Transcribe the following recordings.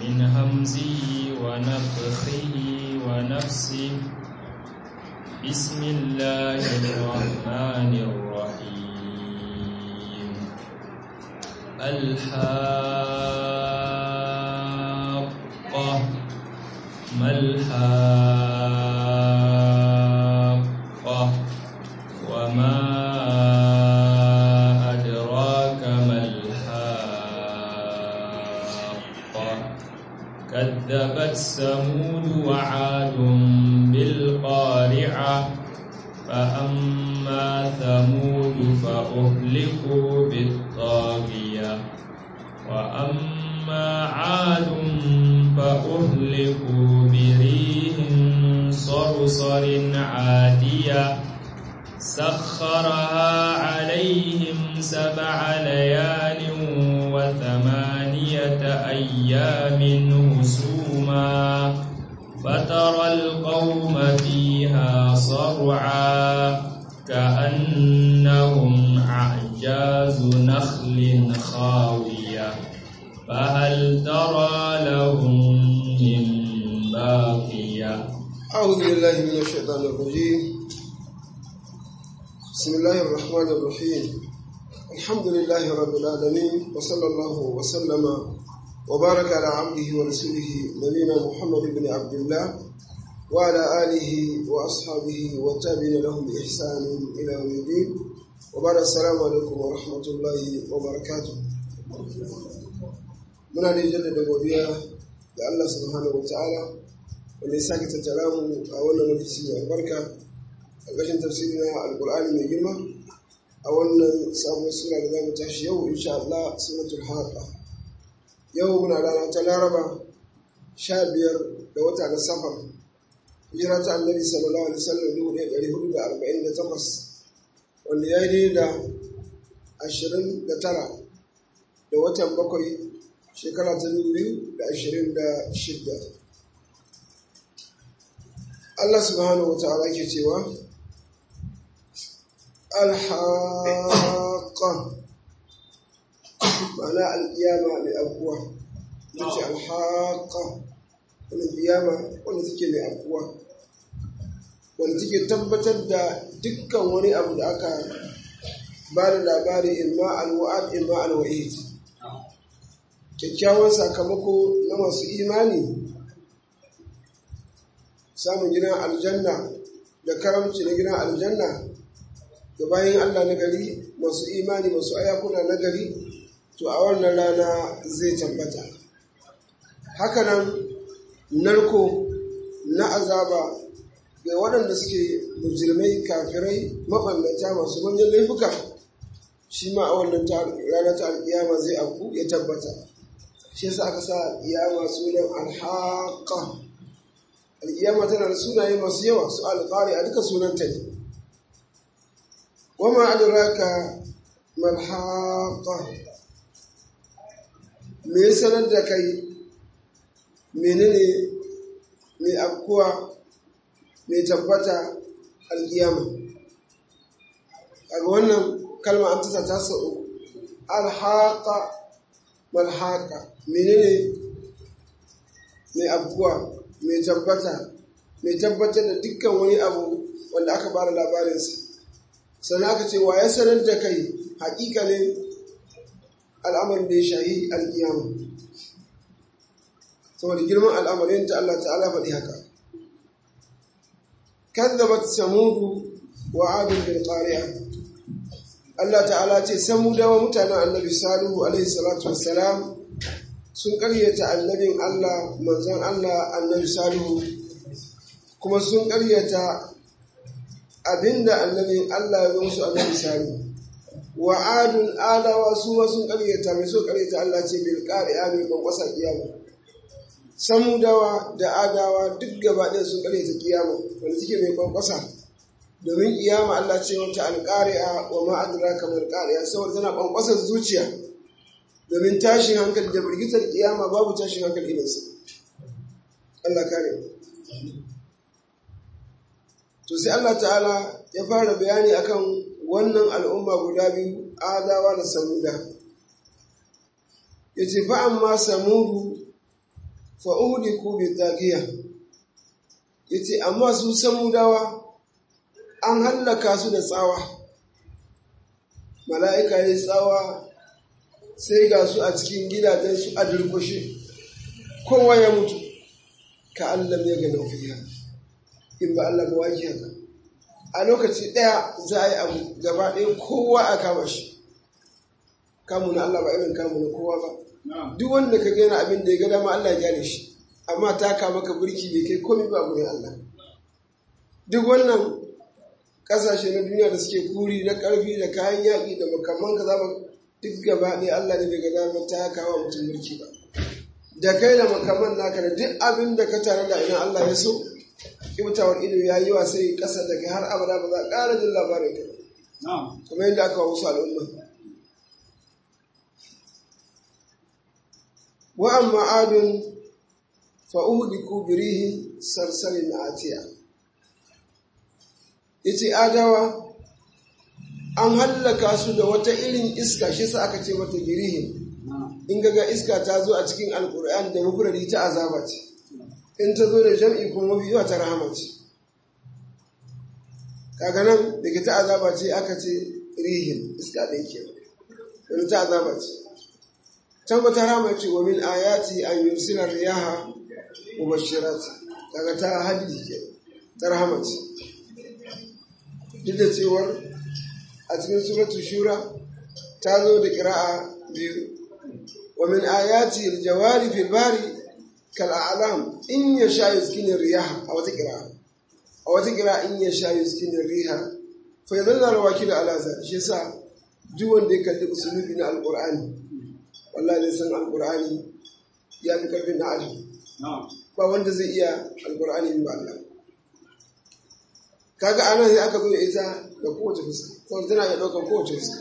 من همزه ونفخه ونفسه بسم الله الرحمن الرحيم الحاقة ما الحاقة وما أدراك ما الحاقة كذبت ثمود وعاد بالقارعة فأما ثمود فأهلكوا بالطاغية وأما عاد فأهلكوا بريح صرصر عاتية سخرها عليهم سبع ليال وثمانية أيام هسوما فترى القوم فيها صرعا كأنهم أعجاز نخل خاوية فهل ترى لهم من باقية أعوذ بالله من الشيطان الرجيم بسم الله الرحمن الرحيم الحمد لله رب العالمين وصلى الله وسلم وبارك على عبده ورسوله نبينا محمد بن عبد الله وعلى آله وأصحابه والتابعين لهم بإحسان إلى يوم الدين وبعد السلام عليكم ورحمة الله وبركاته muna da jaddada godiya ga Allah subhanahu wataala wanda ya sake tattara mu a wannan lokaci mai albarka a ƙarshen tafsiri na alƙur'ani mai girma a wannan sabon sura da zamu tashi yau insha Allah suratul haqa yau muna rana ta laraba sha biyar da wata na safar hijira ta annabi sallallahu alaihi wasallam dubu ɗaya ɗari hudu da arba'in da takwas wanda ya yi da ashirin da tara da watan bakwai shekara ta biyu da ashirin da shidda Allah subhanahu wa ta'ala ke cewa alhaqa ma'ana alƙiyama mai abuwa ita ce alhaqa wani ƙiyama wanda take mai abuwa wanda take tabbatar da dukkan wani abu da aka ba da labari imma alwa'ad imma alwa'id kyakkyawan sakamako na masu imani samun gidan aljanna da karamci na gidan aljanna da bayan Allah na gari masu imani masu ayakuna na gari to a wannan rana zai tabbata hakanan narko na azaba ga waɗanda suke mujirmai kafirai maɓallata masu manyan laifuka shi ma a wannan rana ta alƙiyama zai afku ya tabbata shi yasa aka sa alƙiyama sunan alhaqa alƙiyama tana da sunaye masu yawa su alƙari a duka sunanta ne wama adraka malhaqa me ya sanar da kai menene mai afkuwa mai tabbata alƙiyama kaga wannan kalma an tasa ta sau alhaqa malhaqa menene mai afkuwa mai tabbata mai tabbatar da dukkan wani abu wanda aka bada labarinsa sannan aka ce wa ya sanar da kai haƙiƙanin al'amarin da ya shahi alƙiyama saboda girman al'amarin ta Allah ta'ala faɗi haka kazzabat samudu wa adun bil qari'a Allah ta'ala ce samudawa mutanen annabi salihu alaihi salatu wassalam sun ƙaryata annabin Allah manzon Allah annabi salihu kuma sun ƙaryata abinda annabin Allah ya zo musu annabi salihu wa adun adawa su ma sun ƙaryata mai so ƙaryata Allah ce bil qari'a mai kwankwasa kiyama samudawa da adawa duk gaba ɗaya sun ƙaryata kiyama wanda take mai kwankwasa domin kiyama Allah ce wata alƙari'a wa ma adraka mal qari'a saboda tana kwankwasar zuciya domin tashin hankali da birgitar kiyama babu tashin hankali irinsa Allah kare to sai Allah ta'ala ya fara bayani akan wannan al'umma guda biyu adawa da samuda ya ce fa amma samudu fa'uhudiku bi zagiya ya ce amma su samudawa an hallaka su da tsawa mala'ika ya tsawa sai ga su a cikin gidajensu a durkushe kowa ya mutu ka Allah ya ga fiya in ba Allah ba waki haka a lokaci ɗaya za a yi abu gaba ɗaya kowa a kama shi kamu na Allah ba irin kamu na kowa ba duk wanda ka gina abin da ya ga dama Allah ya gyare shi amma ta kama ka burki bai kai komai ba gurin Allah duk wannan kasashe na duniya da suke kuri na karfi da kayan yaƙi da makaman ka zama duk gaba ɗaya Allah ne bai ga dama ta kawo mutum burki ba da kai da makaman naka da duk abin da ka tare da idan Allah ya so kibtawar ido ya yi wa sai ƙasa da kai har abada ba za a ƙara jin labarin ka kamar yadda aka wasu al'umma wa amma adun fa'uhudiku birihin sarsarin atiya yace adawa an hallaka su da wata irin iska shi sa aka ce mata birihin in ga iska ta zo a cikin alkur'ani da mafurari ta azaba ce in ta zo da jam'i kuma mafi yawa ta rahama ce kaga nan daga ta azaba ce aka ce rihin iska ɗaya ke wani ta azaba ce can ba ta rahama ce wa min ayati an yursila riyaha mubashirat kaga ta haddi ke ta rahama ce duk da cewar a cikin suratu shura ta zo da kira'a biyu wa min ayati aljawari fil bari kal a'lam in yasha yuskinu riyaha a wata kira'a a wata kira'a in yasha yuskinu riha fa yadalla rawakil ala za shi yasa duk wanda ya kalli usulubi na alqur'ani wallahi zai san alqur'ani ya fi karfin na adam ba wanda zai iya alqur'ani ba Allah kaga anan sai aka zo da ita da kowace fuska saboda tana iya ɗaukar kowace fuska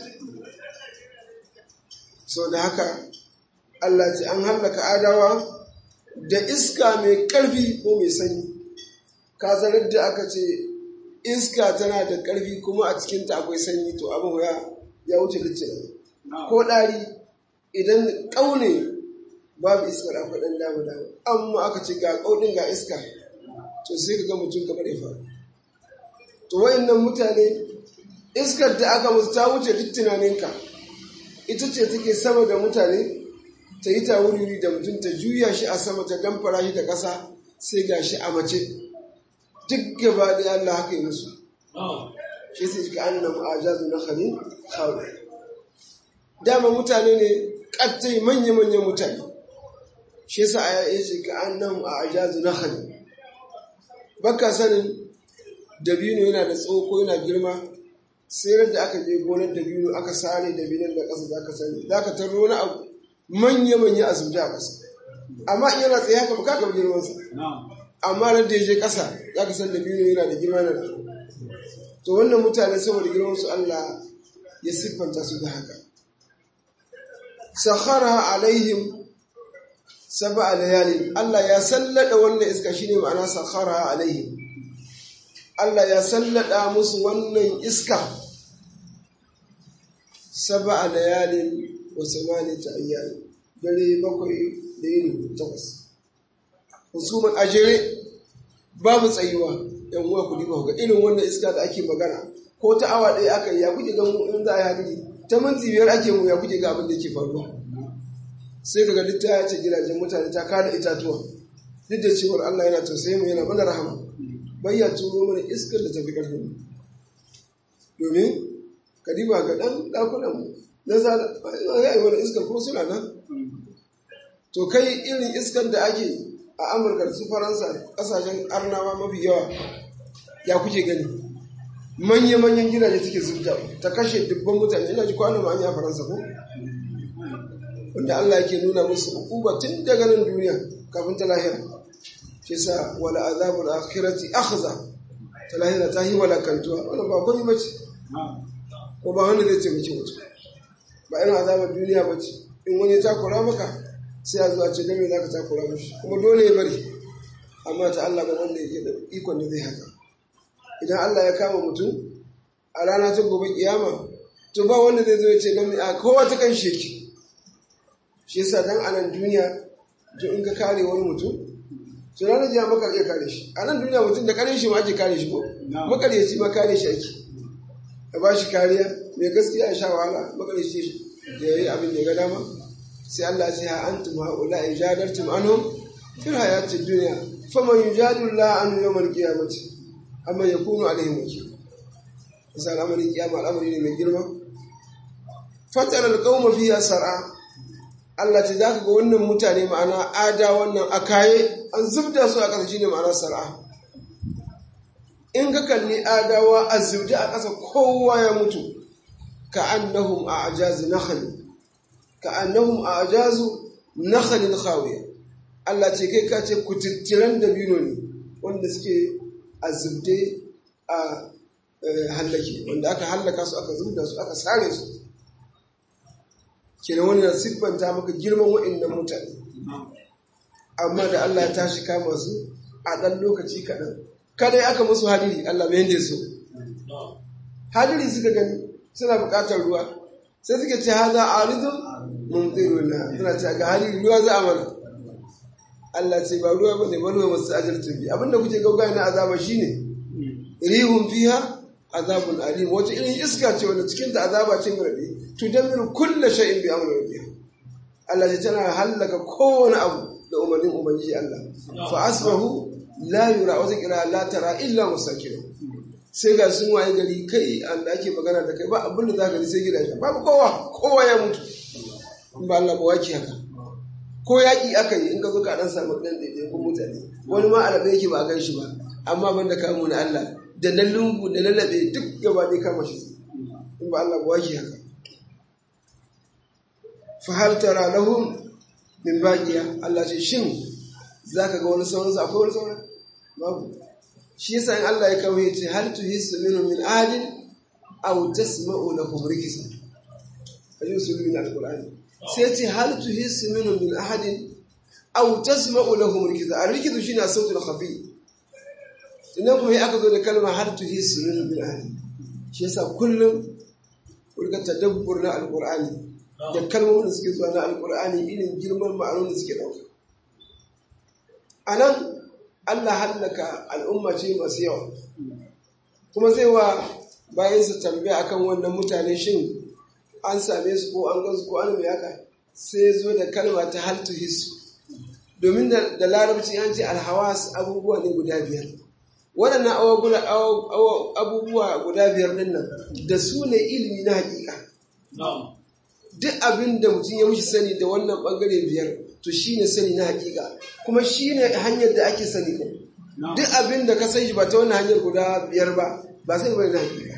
so da haka Allah ce an hallaka adawa da iska mai ƙarfi ko mai sanyi ka zarar da aka ce iska tana da ƙarfi kuma a cikinta akwai sanyi to abin ya ya wuce licce ko ɗari idan ƙaune babu iskar akwai ɗan dama dama amma aka ce ga ƙaunin ga iska to sai ka ga mutum kamar ya faru to wayannan mutane iskar da aka musu ta wuce duk tunaninka ita ce take sama da mutane ta yi ta wuri da mutum ta juya shi a sama ta damfara shi da ƙasa sai ga shi a mace duk gaba da Allah haka yi musu shi sai ka an nan ajazu na khalil khawi dama mutane ne kattai manya-manyan mutane shi yasa ya ce ka an nan ajazu na khalil baka sanin dabino yana da tsawo ko yana girma sai da aka je gonar dabino aka sare dabinon da ƙasa za ka sani za ka tarro wani abu manya-manya a zubda a ƙasa amma in yana tsaye haka baka gaba girmansa amma da da ya je ƙasa za ka san dabino yana da girma na to wannan mutane saboda girman su Allah ya siffanta su da haka sakhara alaihim sab'a layalin Allah ya sallada wannan iska shine ma'ana sakhara alaihim Allah ya sallada musu wannan iska saba a layalin wa samani ta ayyami dare bakwai da yini takwas husuman ajere babu tsayuwa yan uwa ku diba ga irin wannan iska da ake magana ko ta awa ɗaya aka yi ya kuke ga mu in za a yi hadiri ta minti biyar ake mu ya kuke ga abin da ke faruwa sai kaga duk ta ce gidajen mutane ta kada itatuwa duk da cewar Allah yana tausayi mu yana mana rahama bai ya turo mana iskar da tafi ƙarfin domin kadiba ga ɗan ɗakunan na zala ya yi wani iskar ko suna nan to kai irin iskar da ake a amurka su faransa ƙasashen arnawa mafi yawa ya kuke gani manya-manyan gidaje suke zubda ta kashe dubban mutane ina ji kwanan ma'anya a faransa ko wanda allah yake nuna musu hukuma tun daga nan duniya kafin ta lahira shi sa wala azabul akhirati akhza ta lahira ta yi wala kantuwa wannan ba komai bace ko ba wanda zai taimaki mutum ba irin azabar duniya bace in wani ta kura maka sai a zuwa ce dan me zaka ta kura mishi kuma dole ya bari amma ta Allah ba wanda yake da ikon da zai haka idan Allah ya kama mutum a rana ta gobe kiyama to ba wanda zai zo ya ce dan me a kowa ta kan sheki shi yasa dan anan duniya to in ka kare wani mutum to ranar jiya maka iya kare shi a nan duniya mutum da kare shi ma ake kare shi ko makaryaci ma kare shi ake ka ba shi kariya mai gaskiya ya sha wahala makaryaci da ya yi abin da ya ga dama sai Allah ya ce ha antum haula ijadartum anhum fil hayatid dunya faman yujadilu la an yawmal qiyamati amma yakunu alaihim wakil isa al'amarin kiyama al'amari ne mai girma fatar alƙawma fiya sar'a Allah ce za ka ga wannan mutane ma'ana ada wannan akaye an zubda su a ƙasa shine ma'ana sar'a in ka kalli adawa a zubda a ƙasa kowa ya mutu ka annahum a ajazu nakhl ka annahum a ajazu nakhlin khawiya Allah ce kai ka ce kututturan dabino ne wanda suke a zubde a hallake wanda aka hallaka su aka zubda su aka sare su kenan wannan siffanta maka girman wa'annan mutane amma da Allah ya tashi kama su a ɗan lokaci kaɗan kada ya aka musu hadiri Allah mai yanda su hadiri suka gani suna buƙatar ruwa sai suka ce haza aridun mumtiruna suna ce ga hadiri ruwa za a mana Allah ce ba ruwa bane ba ruwa masu ajalcin bi abinda kuke gauga na azaba shine rihun fiha azabun alim wata irin iska ce wanda cikin ta azaba ce rabi tudammiru kullu shay'in bi amri rabbiha Allah ya tana halaka kowane abu da umarnin ubangiji Allah fa asbahu la yura wata kira la tara illa musakin sai ga sun waye gari kai an da ake magana da kai ba abin da zaka ji sai gidaje babu kowa kowa ya mutu in ba Allah ba waki haka ko yaƙi aka yi in ka zo ka dan samu ɗan ɗaiɗaikun mutane wani ma alaɓe yake ba a gan shi ba amma ban da kamu na Allah da na lungu da na laɓe duk gaba ne kama shi in ba Allah ba waki haka fa hal tara lahum min baqiya Allah ce shin zaka ga wani sauran akwai wani sauran babu shi yasa in Allah ya kawo ya ce hal tuhissu minhum min ahadin aw tasma'u lahum rikisa kaji usulun min alqur'ani sai ce hal tuhissu minhum min ahadin aw tasma'u lahum rikisa ar-rikizu shine sautul khafi idan kuma aka zo da kalma hal tuhissu minhum min ahadin shi yasa kullum kurka tadabbur na alqur'ani da kalmomin da suke zuwa na alqur'ani irin girman ma'anonin da suke dauka anan Allah hallaka al'umma ce masu yawa kuma zai wa bayansa tambaya akan wannan mutane shin an same su ko an gansu ko an mai haka sai zo da kalma ta haltu hisu domin da larabci an ce alhawas abubuwa ne guda biyar waɗannan abubuwa guda biyar ɗin nan da su ne ilimi na hakika duk abin da mutum ya mushi sani da wannan ɓangare biyar to shi ne sani na hakika kuma shi ne hanyar da ake sani ko duk abin da ka san shi ba ta wannan hanyar guda biyar ba ba sai bane na hakika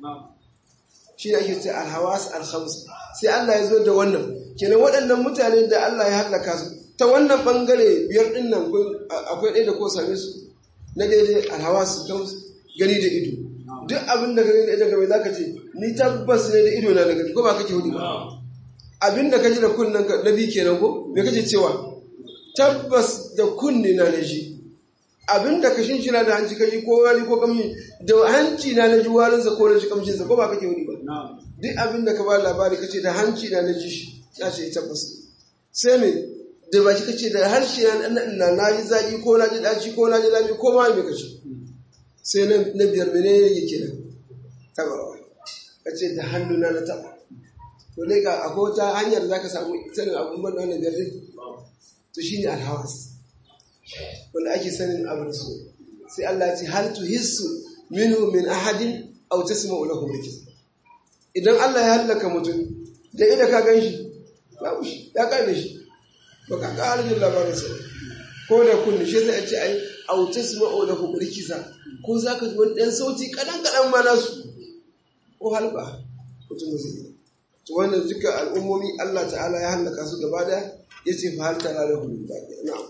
shi ne ake ce alhawas alhamsa sai Allah ya zo da wannan kenan waɗannan mutane da Allah ya hallaka su ta wannan bangare biyar ɗin nan akwai ɗaya da ko same su na daidai alhawas gani da ido duk abin da ka gani da gaba za ka ce ni tabbas ne da ido na da gani ko ba kake hudu ba abin da ka ji da kunnen ka na bi kenan ko me kake cewa tabbas da kunne na na ji abin da ka shinshina da hanci ka ji ko wani ko kamshi da hanci na na ji warinsa ko na ji kamshinsa ko ba kake wani ba duk abin da ka ba labari ka ce da hanci na na ji shi ya ce tabbas sai me da baki ka ce da harshe na na ji zaki ko na ji daci ko na ji lami ko ma me ka ce sai na biyar mene yake nan tabawa ka ce da hannu na na taba to dai ga akwai wata hanyar za ka samu sanin abubuwan wannan biyar to shine alhawas wanda ake sanin abin su sai Allah ce hal tuhissu minhu min ahadin aw tasma'u lahu rikis idan Allah ya halaka mutum da idan ka ganshi babu shi ya kare shi ba ka ga aljin labarin sa ko da kunni shi sai a ce ai aw tasma'u lahu rikisa ko zaka ji wani dan sauti kadan kadan ma nasu ko halba mutum zai yi to wannan duka al'ummomi Allah ta'ala ya halaka su gaba da yace fa hal tara lahu na'am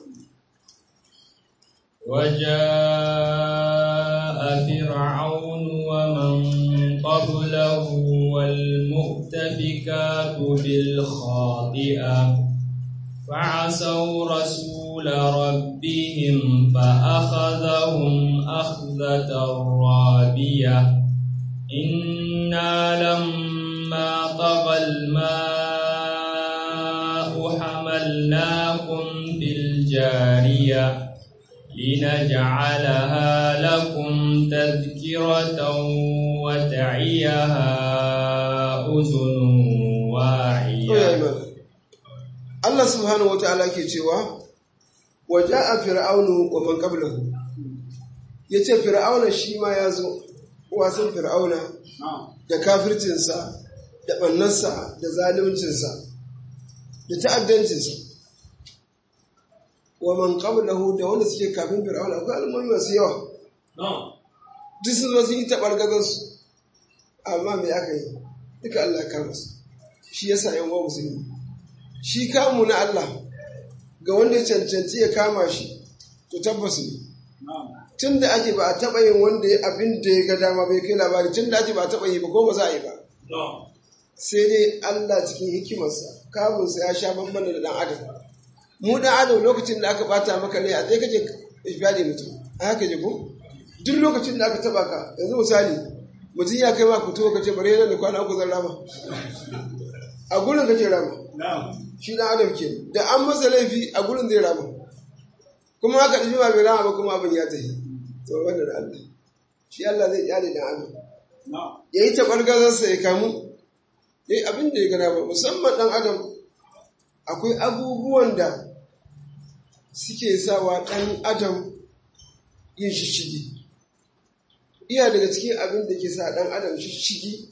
وجاء فرعون ومن قبله والمؤتفكات بالخاطئة فعصوا رسول ربهم فأخذهم أخذة رابية إنا لما طغى الماء حملناكم في جارية لنجعلها لكم تذكرة وتعيها أذن واعية Allah subhanahu wa ta'ala ke cewa waje a fir'aunu wa man qablahu ya ce fir'auna shi ma ya zo wasan fir'auna da kafircinsa da ɓannarsa da zaluncinsa da ta'addancinsa wa man qablahu da wanda suke kafin fir'auna akwai al'ummomi masu yawa duk sun zo sun yi taɓargazarsu amma me aka yi duka Allah ya kama su shi yasa yan uwa musulmi shi kamu na Allah ga wanda ya cancanci ya kama shi to tabbas ne tun da ake ba a taɓa yin wanda ya abin da ya ga dama bai kai labari tun da ake ba a taɓa yi ba ko ba za a yi ba sai dai Allah cikin hikimarsa kamunsa ya sha bambam da ɗan adam mu ɗan adam lokacin da aka bata maka ne a sai kaje ifadi mutum a haka je ko duk lokacin da aka taɓa ka yanzu misali mutum ya kai ma ku to kace bare yana da kwana uku zan rama a gurin kace rama shi dan adam ke da an masa laifi a gurin zai rama kuma haka da ba bai rama ba kuma abin ya tafi to wannan Allah shi Allah zai kyale dan adam ya yi tabargazarsa ya kamu ya yi abin da ya gana ba musamman dan adam akwai abubuwan da suke sawa dan adam yin shishigi iya daga cikin abin da ke sa dan adam shishigi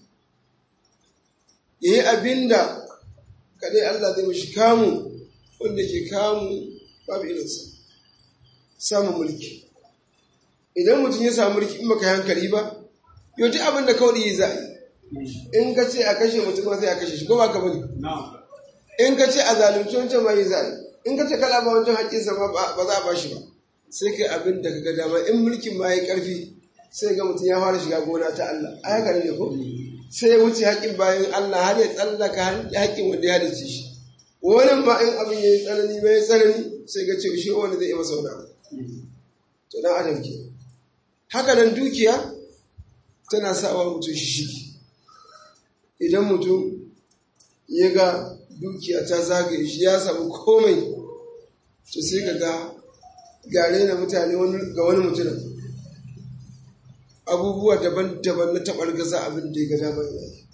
ya yi abin da kadai Allah zai mashi kamu wanda ke kamu babu irinsa samun mulki idan mutum ya samu mulki in baka hankali ba yau duk abin da kawai yi za a yi in ka ce a kashe mutum ma sai a kashe shi ko ba ka bane in ka ce a zalunci wancan ma yi za a yi in ka ce kala ba wancan haƙƙinsa ma ba za a ba shi ba sai kai abin da ka ga dama in mulkin ma ya ƙarfi sai ga mutum ya fara shiga gona ta Allah a haka ne ko sai ya wuce haƙƙin bayan Allah har ya tsallaka haƙƙin wanda ya dace shi wani ma in abin ya yi tsanani bai tsanani sai ga ce shi wani zai yi masa wani abu to dan adam ke haka nan dukiya tana sawa mutum shi shigi idan mutum ya ga dukiya ta zagaye shi ya samu komai to sai ka ga gare na mutane ga wani mutum abubuwa daban-daban na taɓar gaza abin da ya ga damar yayi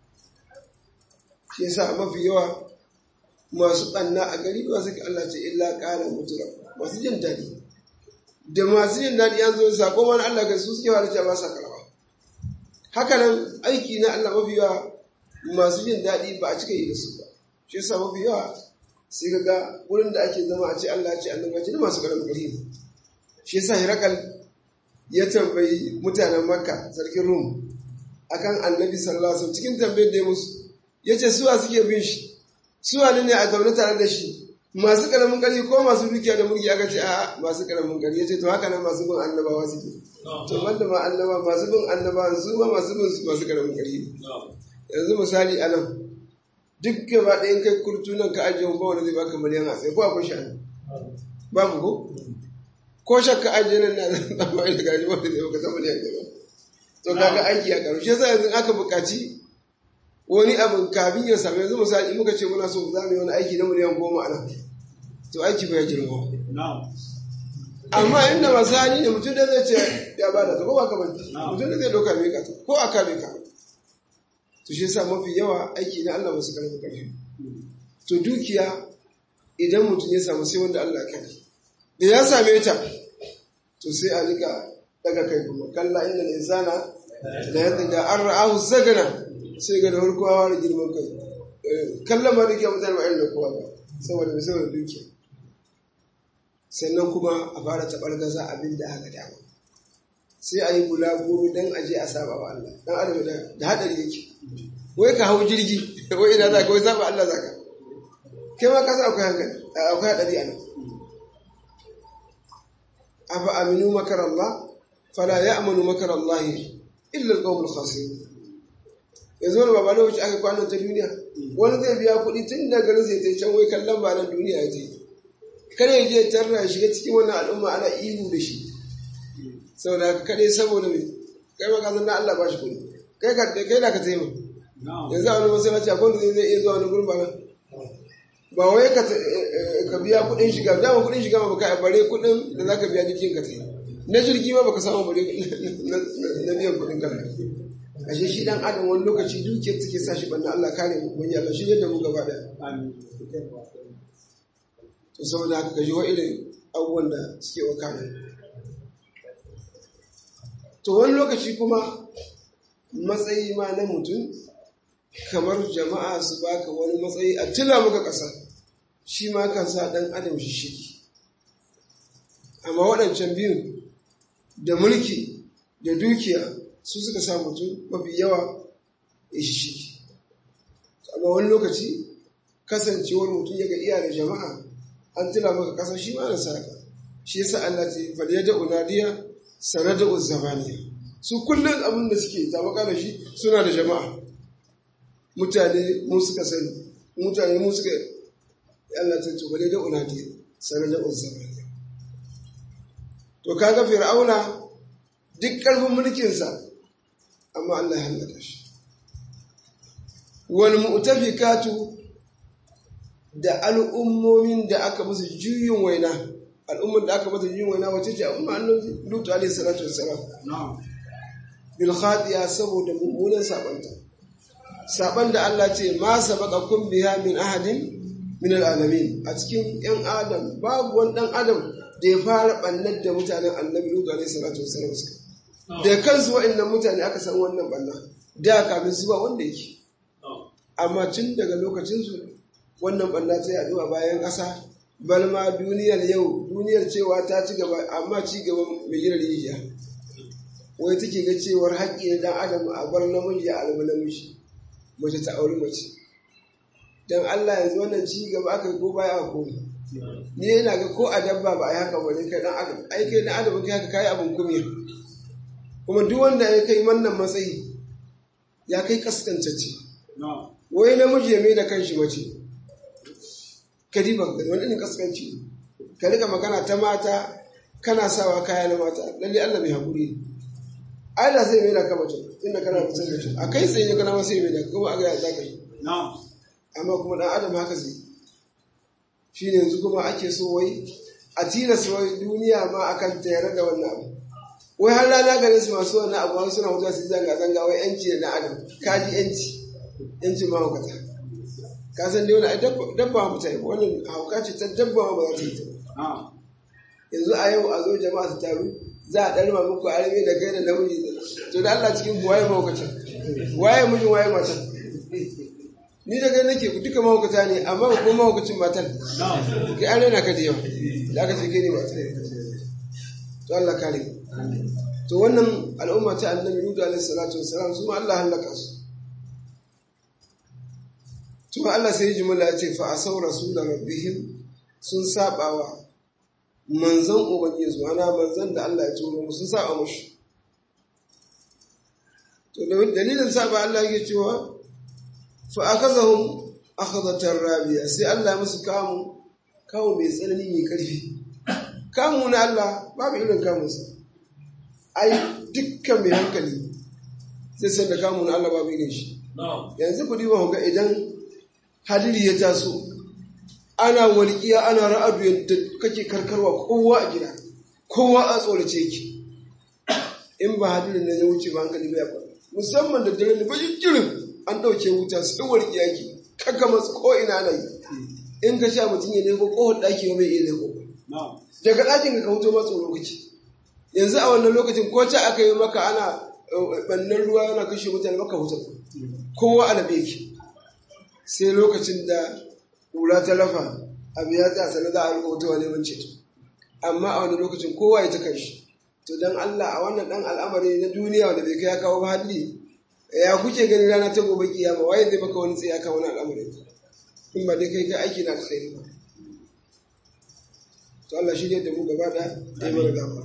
shi yasa mafi yawa masu ɓanna a gari ba su Allah ce illa ƙara mutura masu jin daɗi da masu jin daɗi an zo sako mana Allah ga su suke wani ba sa karɓa haka nan aiki na Allah mafi yawa masu jin daɗi ba a cika yi da su ba shi yasa mafi yawa sai ka ga wurin da ake zama a ce Allah ce Allah ce da masu ƙaramin ƙari ne shi yasa Hirakal ya tambayi mutanen Makka sarkin Rum akan Annabi sallallahu alaihi wasallam cikin tambayar da ya musu yace suwa suke bin shi suwa ne a zaune tare da shi masu ƙaramin ƙari ko masu dukiya da mulki aka ce a masu ƙaramin ƙari yace to haka nan masu bin annabawa suke to wanda ma annaba masu bin annabawa su ma masu bin masu ƙaramin ƙari yanzu misali a nan duk gaba ɗayan kai kurtu nan ka ajiye ba wanda zai baka miliyan a sai ko akwai shi babu ko ko shakka ajiye nan na zan zama da gaji wanda zai baka ta miliyan ɗaya to kaga aiki a karu shi yasa yanzu aka buƙaci wani abin kafin ya samu yanzu misali muka ce muna so za mu yi wani aiki na miliyan goma a nan to aiki bai girma amma inda masu hali ne mutum da zai ce ya bada ta ko ba ka banta mutum da zai ɗauka mai ka ko a ka mai ka to shi yasa mafi yawa aiki na Allah masu karfi karfi to dukiya idan mutum ya samu sai wanda Allah kai da ya same ta to sai a rika daga kai kuma kalla inda insana da yadda da an ra'ahu zagana sai ga da farko hawa da girman kai kallon ma dukiya mutane ba irin da kowa ba saboda mai saboda dukiya sannan kuma a fara taɓar gaza abin da aka dama sai a yi bulaguro don aje a saba wa Allah dan adam da hadari yake wai ka hau jirgi wai ina za ka wai saba Allah za ka kai ma ka sa akwai hankali akwai hadari a nan afa aminu makar Allah fala ya'manu makar Allah illa al-qawmul khasirun yanzu wani baba lokaci aka kwanan ta duniya wani zai biya kuɗi tun da garin sai ta can wai kallon ba nan duniya ya je kare ya je tarra shiga cikin wannan al'umma ana ihu da shi saboda haka kaɗai saboda mai kai maka san na Allah ba shi kuɗi kai ka kai da ka taimaka yanzu a wani masallaci akwai wanda zai iya zuwa wani gurin ba ba wai ka ka biya kuɗin shiga dama kuɗin shiga ma baka bare kuɗin da zaka biya jirgin ka tsaye na jirgi ma baka samu bare na biyan kuɗin kanka ashe shi dan adam wani lokaci dukiyar take sa shi banna Allah kare mu wani Allah shi da mu gaba daya to saboda haka ka ji wa irin abubuwan da suke wakana to wani lokaci kuma matsayi ma na mutum kamar jama'a su baka wani matsayi a tila maka ƙasa shi ma kan sa ɗan adam shi shiki amma waɗancan biyun da mulki da dukiya su suka sa mutum mafi yawa ya shi shiki amma wani lokaci kasancewar mutum ya ga iya da jama'a an tila maka ƙasa shi ma na saka shi yasa Allah ce fadiyar da unadiya sanada uzzamaniya su kullum abin da suke tabaka da shi suna da jama'a mutane mu suka sani mutane mu suka Allah ta tubale da unadiya sanada uzzamaniya to kaga fir'auna duk karfin mulkinsa amma Allah ya halaka shi wal mu'tafikatu da al'ummomin da aka musu juyin waina al'ummar da aka mata yin waina wace ce al'umma annabi lutu alaihi salatu wassalam bil khatiya saboda mummunan sabanta saban da Allah ce ma sabaqakum biha min ahadin min alalamin a cikin yan adam babu wani dan adam da ya fara bannar da mutanen annabi lutu alaihi salatu wassalam suka da kansu wa'annan mutane aka san wannan banna da kafin su ba wanda yake amma tun daga lokacin su wannan banna ta yaɗu a bayan ƙasa balma duniyar yau duniyar cewa ta ci gaba amma ci gaba mai gina rijiya wai take ga cewar haƙƙi ne dan adam a bar namiji a alba namiji mace ta auri mace dan Allah yanzu wannan ci gaba aka yi ko baya a koma ni yana ga ko a dabba ba a yi haka ba ne kai dan adam ai kai dan adam kai haka kai abin kumiya kuma duk wanda ya kai wannan matsayi ya kai kaskantacce wai namiji ya mai da kanshi mace kadiba wani irin kaskanci ka rika magana ta mata kana sawa kaya na mata lalle Allah mai hakuri ne ai da sai mai da kama tun inda kana kusa da shi a kai sai ne kana sai mai da kuma a ga za ka yi amma kuma dan adam haka zai shi ne yanzu kuma ake so wai a tilasta wai duniya ma akan tayar da wannan abu wai har rana ganin su masu wannan abu wani suna mutuwa su zanga zanga wai yanci da adam kaji yanci yanci ma hukata ka san dai wani dabba mutane wannan hauka ce ta dabba ba za ta yi ta yanzu a yau a zo jama'a su taru za a ɗarma muku arme da kai da namiji to da Allah cikin waye mahaukacin waye mijin waye matan ni da kai nake duka mahaukata ne amma ba kuma mahaukacin matan kai an rena ka da yawa da aka ce kai ne matan to Allah kare to wannan al'umma ta annabi Nuhu alaihi salatu wassalam su ma Allah halaka su Tuma Allah sai jimala ya ce fa asau rasulun rabbihim sun sabawa manzan ubangiji ana manzan da Allah ya turo musu sun saba mushi to dalilin saba Allah yake cewa fa akazahum akhadhatar rabiya sai Allah musu kamu kamu mai tsanani mai karfi kamu na Allah babu irin kamunsa ai dukkan mai hankali sai san da kamu na Allah babu irin shi yanzu ku diba ga idan hadiri ya taso ana walƙiya ana ra'adu yadda kake karkarwa kowa a gida kowa a tsorace ki in ba hadirin na ya wuce ba hankali bai kwallo musamman da dare ne ba jirin an ɗauke wuta sai walƙiya ki kaka masu ko ina na yi in ka sha mutum ya leko kohon ɗaki ba mai iya leko daga ɗakin ka wuto masu lokaci yanzu a wannan lokacin ko ta aka yi maka ana ɓannan ruwa yana kashe mutane maka wuta kowa alabe ki sai lokacin da kura ta lafa abu ya tsaya sanar za a rika wuta wani wance amma a wani lokacin kowa ya ta kashi to don Allah a wannan dan al'amari na duniya wanda bai kai ya kawo ba hadli ya kuke gani rana ta gobe kiyama waye zai baka wani tsaye ka wani al'amari in ba dai kai ka aiki na alkhairi ba to Allah shi ne da mu gaba da ya mana gaba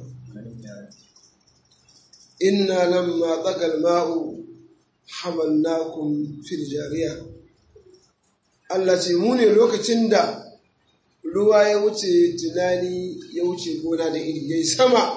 inna lamma tsagal ma'u hamalnakum fil jariya Allah ce mu ne lokacin da ruwa ya wuce tunani ya wuce gona da iri ya yi sama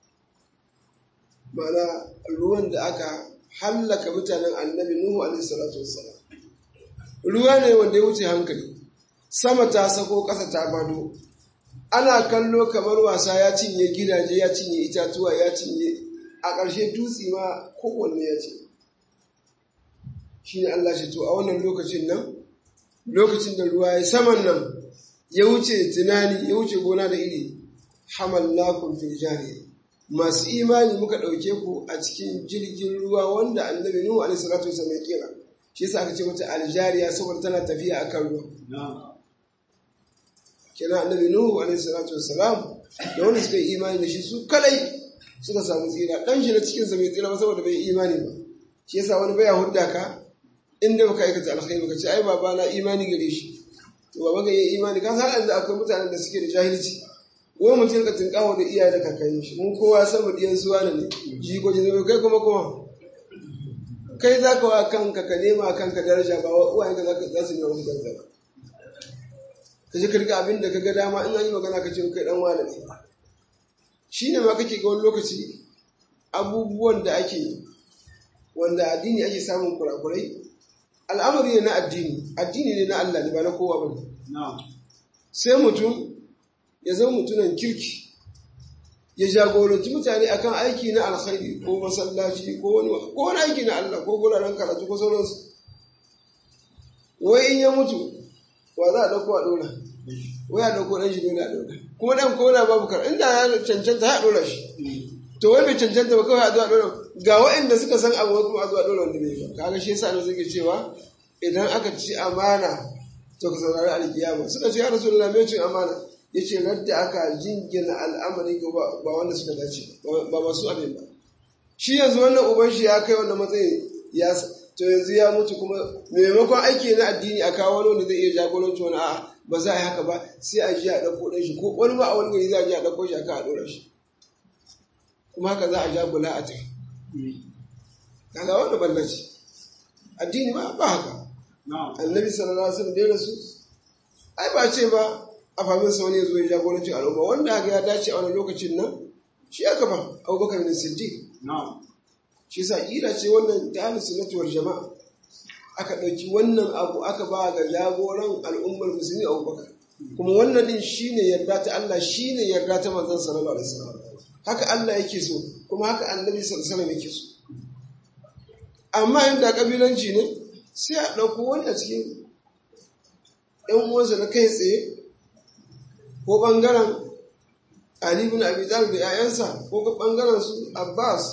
mana ruwan da aka hallaka mutanen annabi Nuhu alaihi salatu wassalam ruwa ne wanda ya wuce hankali sama ta sako ƙasa ta bado ana kallo kamar wasa ya cinye gidaje ya cinye itatuwa ya cinye a ƙarshe dutse ma kowanne ya ce shi ne Allah shi to a wannan lokacin nan lokacin da ruwa ya saman nan ya wuce tunani ya wuce gona da iri hamallakum fil jariya masu imani muka ɗauke ku a cikin jirgin ruwa wanda annabi nuhu alaihi salatu wasallam ya kira shi yasa aka ce mata aljariya saboda tana tafiya akan ruwa kenan annabi nuhu alaihi salatu wasalam da wanda suka yi imani da shi su kadai suka samu tsira dan shi na cikin sa bai tsira ba saboda bai imani ba shi yasa wani baya hudda ka inda baka aikata alkhairi baka ce ai baba na imani gare shi to baba ga yi imani ka san yanzu akwai mutanen da suke da jahilci wai mutum ka tinkawo da iyaye da kakanni shi mun kowa san diyan suwa ne jigoji ne kai kuma kuma kai za ka wa kanka ka nema kanka daraja ba wa uwayenka za su nema wani daraja ba ka je ka riga abin da ka ga dama in an yi magana ka ce kai dan wani ne shi ne ma kake ga wani lokaci abubuwan da ake wanda addini ake samun kurakurai al'amari ne na addini addini ne na Allah ne ba na kowa ba sai mutum ya zama mutunan kirki ya jagoranci mutane akan aiki na alkhairi ko masallaci ko wani ko wani aiki na Allah ko guraren karatu ko sauransu wai in ya mutu wa za a dauko a dora wai a dauko dan shi dole a dora kuma dan ko da babu kar inda ya cancanta ya dora shi to wai bai cancanta ba kawai a zuwa dora ga waɗanda suka san abu kuma a zuwa dora wanda bai ba kaga shi yasa ne suke cewa idan aka ci amana to ka saurari alkiyama suka ce ya rasulullah me cin amana yace radda aka jingina al'amari ga ba wanda suka dace ba masu abin ba shi yanzu wannan uban shi ya kai wannan matsayin ya to yanzu ya mutu kuma maimakon aiki na addini a kawo wani wanda zai iya jagoranci wani a'a ba za a yi haka ba sai a ji a ɗauko ɗan shi ko wani ma a wani gari za a ji a ɗauko shi aka a ɗora shi kuma haka za a ja bula a tafi kaga wanda ballaci addini ba ba haka annabi sallallahu alaihi wasallam da rasu ai ba ce ba a famin sa wani ya zo ya jagoranci al'umma wanda haka ya dace a wani lokacin nan shi aka ba abubakar bin siddiq shi sa ƙira ce wannan ta sunnatuwar jama'a aka ɗauki wannan abu aka ba ga jagoran al'ummar musulmi abubakar kuma wannan din shine yarda ta Allah shine yarda ta manzon sallallahu alaihi wasallam haka Allah yake so kuma haka annabi sallallahu alaihi wasallam yake so amma inda kabilanci ne sai a ɗauko wani a cikin ‘yan uwansa na kai tsaye ko ɓangaren Ali bin Abi Talib da ‘ya'yansa ko ɓangaren su Abbas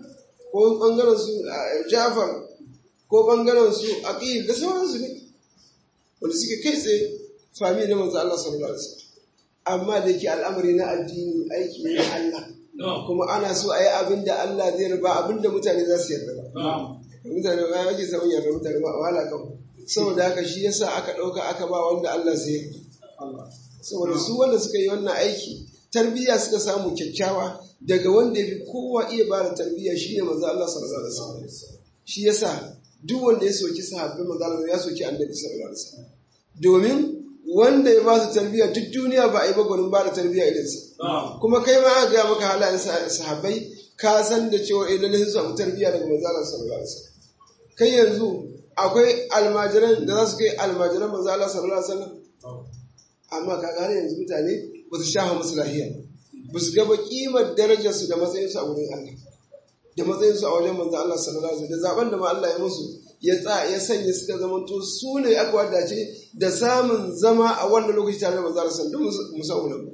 ko ɓangaren su Jafar ko ɓangaren su Aqil da sauransu ne wanda suke kai tsaye fami na manzo Allah sallallahu alaihi wasallam amma da yake al'amari na addini aiki ne na Allah kuma ana so a yi abin da Allah zai riba abin da mutane za su yarda ba mutane ba yake samun yarda mutane ba wahala kan saboda haka shi yasa aka ɗauka aka ba wanda Allah zai yarda saboda su wanda suka yi wannan aiki tarbiyya suka samu kyakkyawa daga wanda ya fi kowa iya ba da tarbiyya shi ne manzo Allah sallallahu alaihi wasallam shi yasa duk wanda ya soki sahabbai manzo Allah ya soki annabi sallallahu alaihi wasallam domin wanda ya ba su tarbiyya duk duniya ba a yi ba gwanin ba da tarbiyya irinsa kuma kai ma aka gaya maka halayen sahabbai ka san da cewa eh lalle sun samu tarbiyya daga manzo Allah sallallahu alaihi wasallam kai yanzu akwai almajiran da za su kai almajiran manzo Allah sallallahu alaihi wasallam amma ka gane yanzu mutane ba su shafa musu lahiya ba su gaba kimar darajar su da matsayin su a wurin Allah da matsayin su a wajen manzo Allah sallallahu alaihi wasallam da zaben da ma Allah ya musu ya tsa ya sanya suka zamanto su ne aka wadace da samun zama a wannan lokaci tare da manzo Allah sallallahu alaihi wasallam musamman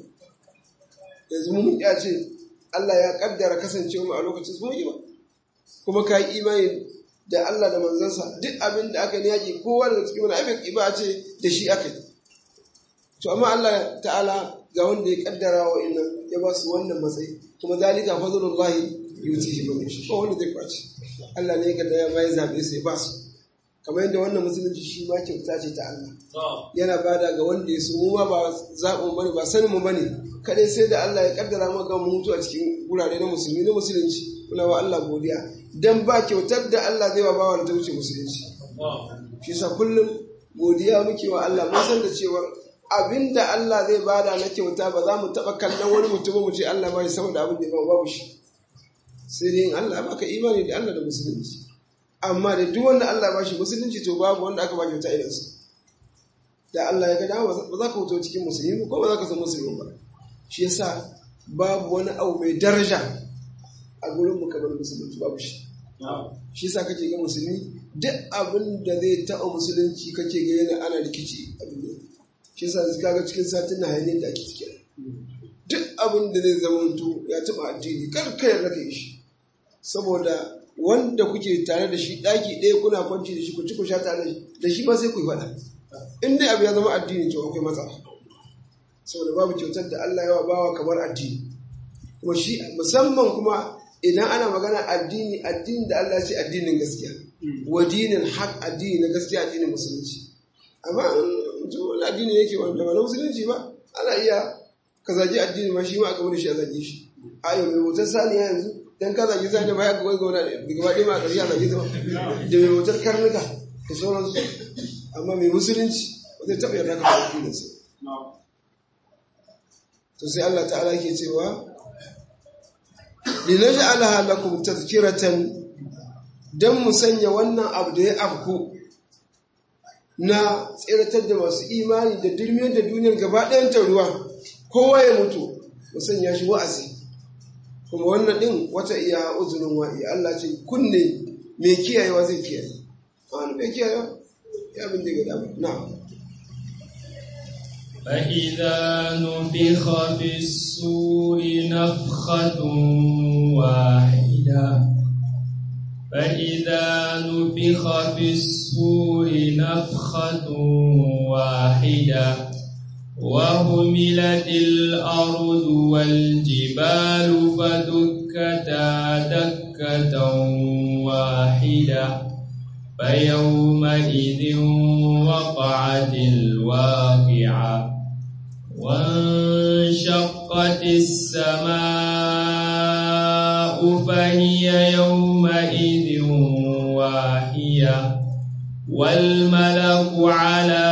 yanzu mun ya ce Allah ya kaddara kasancewa mu a lokacin su yi ba kuma ka yi imani da Allah da manzansa duk abin da aka yaƙi kowa daga cikin wani abin ba ce da shi aka yi to amma Allah ta'ala ga wanda ya kaddara wa inna ya ba su wannan matsayi kuma zalika fadlullahi yutihi man yasha ko wanda zai kwace Allah ne ya kaddara ya bai zabe sai ba su kamar yadda wannan musulunci shi ma kyauta ce ta Allah yana bada ga wanda ya so mu ma ba zaɓin bane ba sanin mu bane kadai sai da Allah ya kaddara maka mu mutu a cikin gurare na musulmi na musulunci muna wa Allah godiya dan ba kyautar da Allah zai wa bawa da ta wuce musulunci shi sa kullum godiya muke wa Allah mun san da cewa abinda Allah zai bada na kyauta ba za mu taɓa kallon wani mutum mu ce Allah bai saboda abin da ba babu shi sai dai in Allah baka imani da Allah da musulunci amma da duk wanda Allah ba shi musulunci to babu wanda aka ba kyauta irinsa da Allah ya ga dama ba za ka wuto cikin musulmi ko ba za ka san musulmi ba shi yasa babu wani abu mai daraja a gurin mu kamar musulunci babu shi shi yasa kake ga musulmi duk abin da zai taɓa musulunci kake ga yana ana rikici a duniya shi yasa kaga cikin satin na hanyar da ake ciki duk abin da zai zama ya taɓa addini kar ka yarda ka yi shi saboda wanda kuke tare da shi ɗaki ɗaya kuna kwanci da shi ku ci ku sha tare da shi ba sai ku yi faɗa in dai abu ya zama addini to akwai matsala saboda babu kyautar da Allah yawa bawa kamar addini kuma shi musamman kuma idan ana magana addini addini da Allah ce addinin gaskiya wa dinin haq addini na gaskiya addinin musulunci amma mutum wani addini yake wanda ba na musulunci ba ana iya ka zagi addini ma shi ma aka wani shi a zage shi ayo mai bautar saniya yanzu dan ka zagi saniya ba ya ga wani gauna gaba ɗaya ma a ƙarshe a zage ta da mai bautar karnuka da sauransu amma mai musulunci ba zai taɓa yarda ka da addininsa to sai Allah ta'ala ke cewa linaj'alaha lakum tadhkiratan dan mu sanya wannan abu da ya afku na tsiratar da masu imani da durmiyar da duniyar gaba ɗayan ta ruwa kowa ya mutu mu sanya shi wa'azi kuma wannan ɗin wata iya uzurin wa'i Allah ce kunne mai kiyayewa zai kiyaye wani mai kiyayewa ya bin da gada na فإذا نفخ في السور نفخة واحدة فإذا نفخ في السور نفخة واحدة وهملت الأرض والجبال فدكتا دكة واحدة فيومئذ وقعت الواقعة وانشقت السماء فهي يومئذ واهية والملك على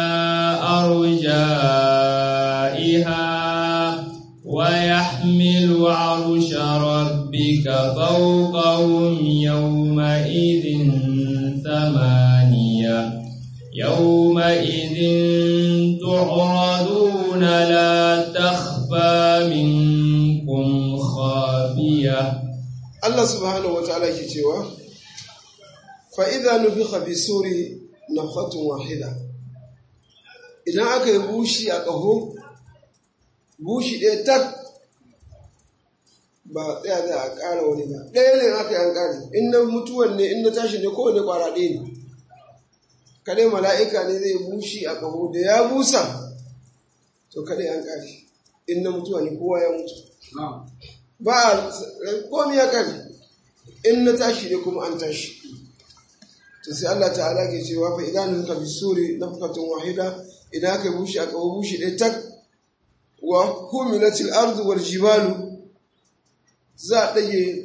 أرجائها ويحمل عرش ربك فوقهم يومئذ ثمانية يومئذ تعرضون لا تخفى منكم خافية Allah subhanahu wa ta'ala ke cewa fa'iza nufi hafi suri na fatun wahida idan aka yi bushi a ƙaho bushi ɗaya tak ba tsaya za a ƙara wani ba ɗaya ne aka yi an ƙari in na mutuwan ne in na tashi ne kowane ƙwara ɗaya ne kadai mala'ika ne zai bushi a ƙaho da ya busa to kadai an ƙari in na mutuwa ne kowa ya mutu ba komi ya kare in na tashi ne kuma an tashi to sai Allah ta'ala ke cewa fa idan ka bisuri nafqatun wahida idan aka bushi aka bushi ɗaya tak wa humilatil ardu wal jibalu za a ɗage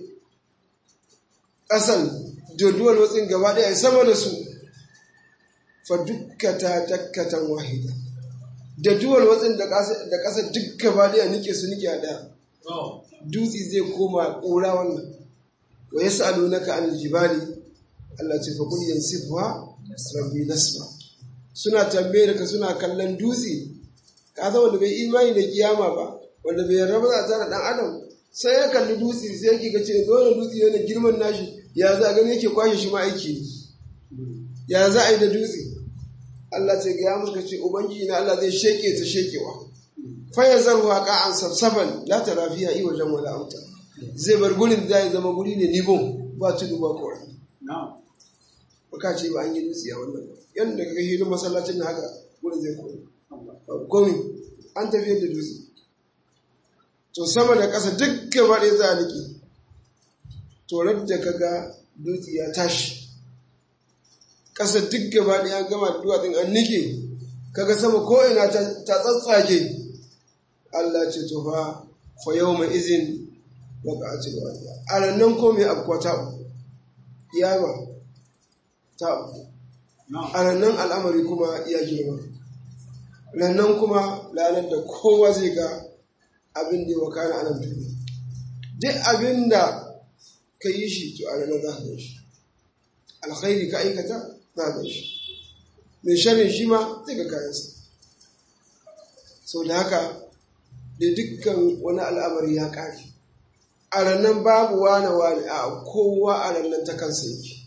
ƙasan doduwar watsin gaba ɗaya sama da su fa dukkata dakkatan wahida da duwal watsin da ƙasa duk gaba ɗaya nike su nike a ɗaya dutse zai koma ƙura wannan wa ya sa'alu na ka an jibali Allah ce faƙul yansifuwa rabbi nasba suna tambayar ka suna kallon dutse ka san wanda bai imani da kiyama ba wanda bai yarda ba za a tara dan adam sai ya kalli dutse sai yake ga ce zo dutse yana girman nashi ya za a gani yake kwashe shi ma aiki ya za a yi da dutse Allah ce ga ya muka ce ubangiji na Allah zai sheke ta shekewa faya zarwa ka'an sabsaban la tara fiha i wajen wala auta zai bar gurin da ya zama guri ne nibon ba tudu ba kora baka ce ba an yi dutse a wannan yadda kaga hilin masallacin na haka gurin zai koma komi an tafiyar da dutse to sama da ƙasa duk gaba ɗaya za a niki to da kaga dutse ya tashi ƙasa duk gaba ɗaya gama da duwatsun an nike kaga sama ko'ina ta tsatsake Allah ce to fa fa yawma izin waqa'atil waqi'a a rannan ko me abuwa ta uku kiyama ta uku a rannan al'amari kuma ya girma rannan kuma ranar da kowa zai ga abin da ya wakana a nan duniya duk abin da ka yi shi to a ranar za ka gan shi alkhairi ka aikata za ka gan shi mai sharrin shi ma zai ga kayansa sau da haka da dukkan wani al'amari ya ƙare a rannan babu wane wane a kowa a rannan ta kansa yake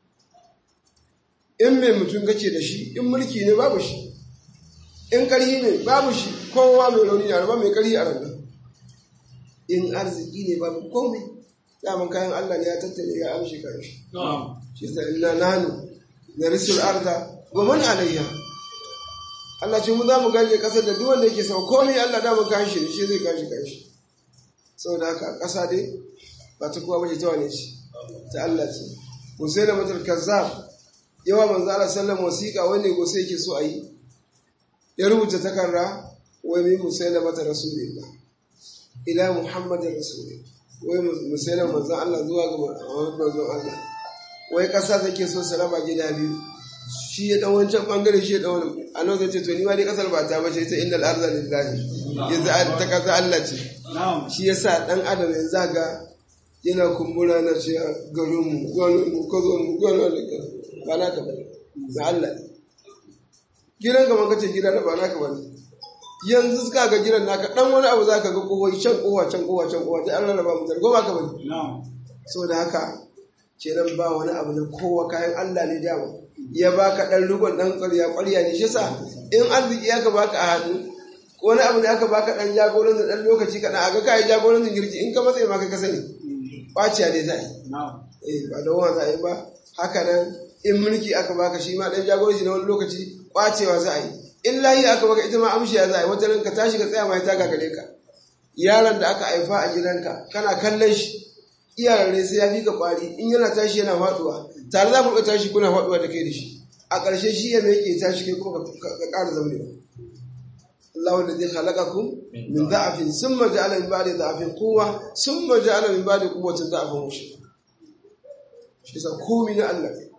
in mai mutum kake da shi in mulki ne babu shi in ƙarhi ne babu shi kowa mai rauni ne ba mai ƙarhi a rannan in arziki ne babu komai daman kayan Allah ne ya tattale ya amshi kan shi shi sa inna nanu na risul arda wa man alayya Allah ce mu za mu gaje kasar da duk wanda yake sama komai Allah da mu kan shi shi zai kan shi kan shi saboda haka ƙasa dai ba ta kowa bace ta wane shi ta Allah ce Hussein matar kazzab yawa manzo Allah sallallahu wasiqa wanda gose yake so a yi ya rubuta takarda wai min Hussein matar rasulullah ila Muhammadin rasulullah wai musulman manzon Allah zuwa ga manzon Allah wai kasa take so su raba gida biyu shi ya dan wancan bangare shi ya dan wani annabi zai ce to ni ma dai kasar ba ta bace ta innal arda lillahi yanzu ta kasa Allah ce shi yasa dan adam yanzu ga yana kumbura na ce garin mu garin mu ko mu garin mu ba na ka bane da Allah ne gidan ka man kace gida da ba na ka bane yanzu suka ga gidan naka dan wani abu zaka ga kowa can kowa can kowa can kowa dai an rarraba mu ko ba ka bane saboda haka kenan ba wani abu na kowa kayan Allah ne dama ya baka dan rugon dan ƙarya ƙarya ne shi sa in arziki aka baka a hannu wani abu ne aka baka dan jagoran da dan lokaci kaɗan a ga kai jagoran da girki in ka matsayi ma kai ka sani ɓaciya ne za a yi eh ba da wani za a yi ba haka nan in mulki aka baka shi ma dan jagoranci na wani lokaci ƙwacewa za a yi in layi aka baka ita ma amshiya za a yi wata ranka tashi ka tsaya ma ta gagare ka yaron da aka haifa a gidanka kana kallon shi iyayen sai ya fi ka kwari in yana tashi yana faduwa tare za ku ga tashi kuna faduwa da kai da shi a ƙarshe shi ya mai ke tashi kai kuma ka ƙara zaunewa Allah wanda zai halaka ku min da'afin sun ma ja'ala min ba'di da'afin kowa sun ma ja'ala min ba'di quwwatin da'afin wushi shi sa komi na Allah ne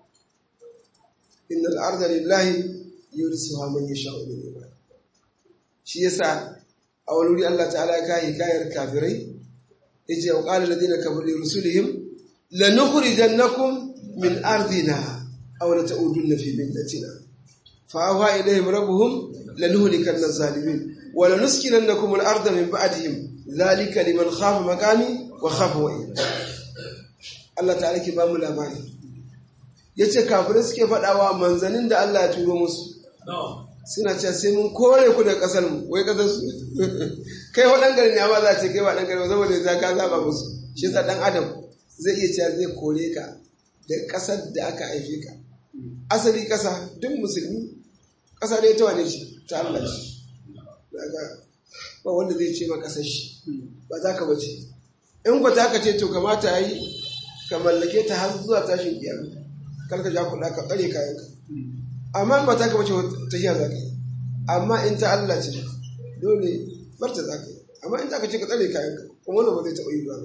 innal arda lillahi yurisuha man yasha'u min ibadi shi yasa a wani wuri Allah ta'ala ya kai kayar kafirai yace wa qala alladhina kafaru li rusulihim lanukhrijannakum min ardina aw la ta'udunna fi millatina fa awha ilayhim rabbuhum lanuhlikanna adh-dhalimin wa lanuskinannakum al-ardha min ba'dihim dhalika liman khafa maqami wa khafa wa'id Allah ta'ala ke ba mu labari yace kafirai suke faɗawa manzanin da Allah ya turo musu suna cewa sai mun kore ku da kasar mu wai kasar su kai wadan gari ne amma za ce kai wadan gari saboda za ka zaba musu shi sa dan adam zai iya cewa zai kore ka da kasar da aka haife ka asali kasa duk musulmi kasa ne ta wane shi ta Allah shi daga ba wanda zai ce ma kasar shi ba za ka bace in ku ta ka ce to kamata yi ka mallake ta har zuwa tashin kiyama kar ka ja kuɗa ka tsare kayanka amma ba ta ka bace tafiya za ka yi amma in ta Allah ce dole barta za ka yi amma in ta ka ce ka tsare kayanka kuma wannan ba zai taɓa yi ba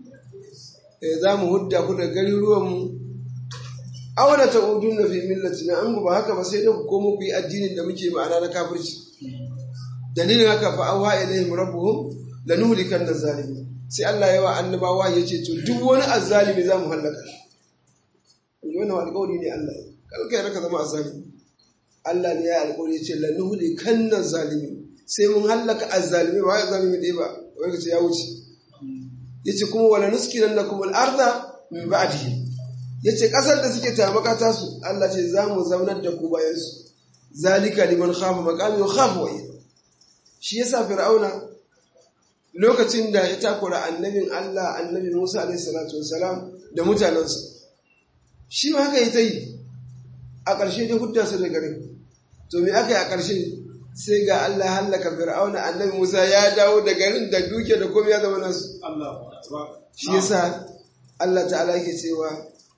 za mu hudda ku da gari ruwanmu awala ta udun na fi millati na an ba haka ba sai da ku komo ku yi addinin da muke ma'ana na kafirci dalilin haka fa awha ilaihim rabbuhum lanuhlikan zalimi sai Allah ya wa annabawa ya ce to duk wani azzalimi za mu hallaka shi wannan alƙawari ne Allah ya kalka ya raka zama azzalimi Allah ne ya alƙawari ya ce lanuhli kannan zalimi sai mun hallaka azzalimi ba ya zalimi ɗaya ba wai ce ya wuce yace kuma wala nuskinan lakum al-arda min ba'dihim yace kasar da suke tamaka ta su Allah ce za mu zaunar da ku bayan su zalika liman khafa maqami wa khafa wa shi yasa fir'auna lokacin da ya takura annabin Allah annabi Musa alaihi salatu wassalam da mutanansa shi ma haka yi ta yi a ƙarshe dai hudda su da garin to me aka yi a ƙarshe sai ga Allah hallaka fir'auna annabi Musa ya dawo da garin da duke da komai ya zama nasu shi yasa Allah ta'ala yake cewa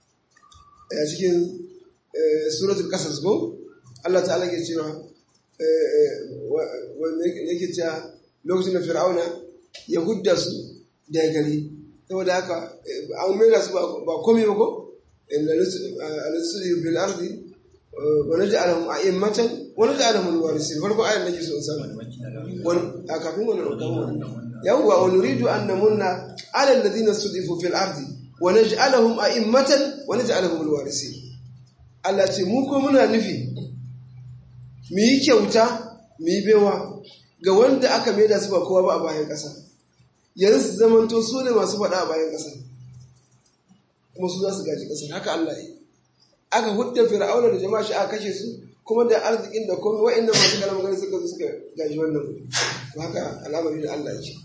a cikin suratul qasas ko Allah ta'ala yake cewa wanda yake cewa lokacin da fir'auna ya hudda su da gari saboda haka an mera su ba komai ba ko al-sulhu bil ardi wa naj'alahum a'immatan wa naj'alahum al-warithin farko ayan nake so in samu wani a kafin wannan rubutu yawwa wa nuridu an namunna ala alladhina sudifu fil ardi wa naj'alahum a'immatan wa naj'alahum al-warithin Allah ce mu ko muna nufi mu yi kyauta mu yi baiwa ga wanda aka maida su ba kowa ba a bayan ƙasa yanzu su zamanto su ne masu faɗa a bayan ƙasa kuma su za su gaji ƙasar haka Allah yi aka hudda fir'auna da jama'a shi aka kashe su kuma da arzikin da komai wa'annan masu kalamar gani suka zo suka gaji wannan wuri to haka al'amari da Allah ce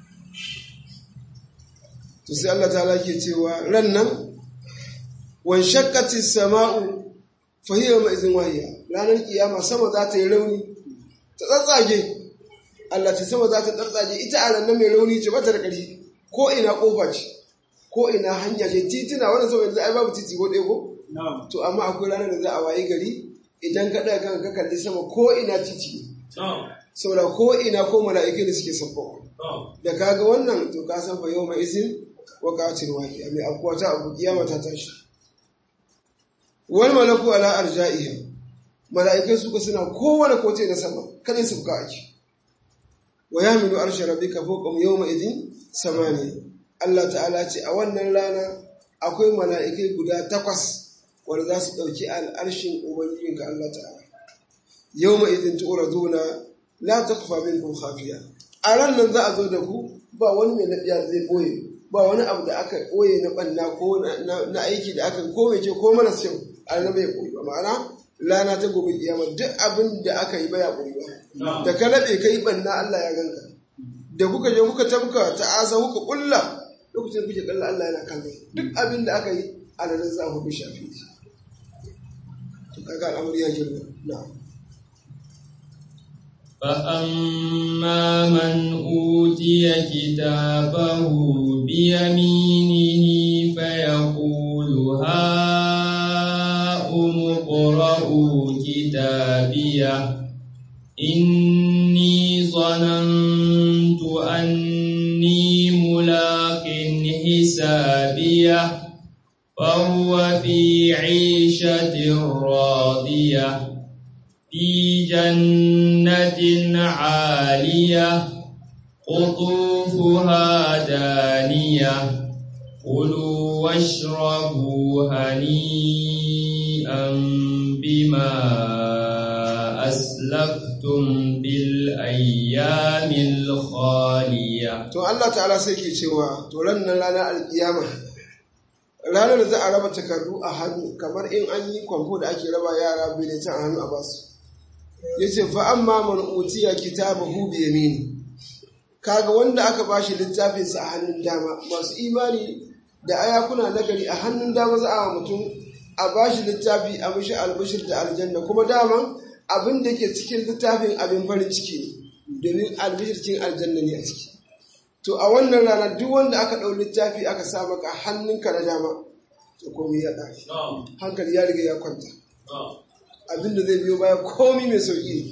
to sai Allah ta ke cewa ran nan wan shaqqati sama'u fa hiya ma'izin wahiya ranar kiyama sama za ta yi rauni ta tsatsage Allah ta sama za ta tsatsage ita a nan mai rauni ce bata da ƙarfi ko ina kofa ce ko ina hanya ce titina wannan sama yanzu ai babu titi ko ɗaya ko to amma akwai ranar da za a waye gari idan ka ɗaga kanka ka kalli sama ko ina titi saboda ko ina ko mala'ikai da suke sabba da kaga wannan to ka san fa yau mai izin wa qatil waqi mai akwai ta abu kiyama ta tashi wal malaku ala arja'iha mala'ikai suka suna kowane kote na sama kada su fuka ake wa yamilu arsha rabbika fawqa yawma idin samani Allah ta'ala ce a wannan rana akwai mala'ikai guda takwas wanda za su ɗauki al'arshin ubangijinka Allah ta'ala yawma idin tu'raduna la takfa minkum khafiya a ran nan za a zo da ku ba wani mai naɗiya zai boye ba wani abu da aka boye na ɓanna ko na aiki da aka ko mai ce ko mara kyau a nan bai koyi ba ma'ana lana ta gobe kiyama duk abin da aka yi baya koyi ba da ka laɓe ka yi ɓanna Allah ya ganka da kuka je kuka tabka ta asa kuka kulla lokacin kuke kalla Allah yana kallon duk abin da aka yi a nan za ku bi shafi to kaga al'amari ya girma na'am فأما من أوتي كتابه بيمينه فيقول هاؤم اقرءوا كتابيه إني ظننت أني ملاق حسابيه فهو في عيشة راضية في جنة عالية قطوفها دانية كلوا واشربوا هنيئا بما أسلفتم بالأيام الخالية to Allah ta'ala sai ke cewa to ran nan ranar alkiyama ranar da za a raba takardu a hannu kamar in an yi kwamfo da ake raba yara biletin a hannu a basu ya ce fa amma man utiya kitabahu bi yamini kaga wanda aka bashi littafinsa a hannun dama masu imani da ayakuna nagari a hannun dama za a mutum a bashi littafi a mishi albashir da aljanna kuma daman abin da ke cikin littafin abin farin ciki ne domin albashir cikin aljanna ne a ciki to a wannan rana duk wanda aka ɗau littafi aka sa maka hannunka na dama to komai ya ɗafi hankali ya riga ya kwanta abinda zai biyo baya komi mai sauƙi ne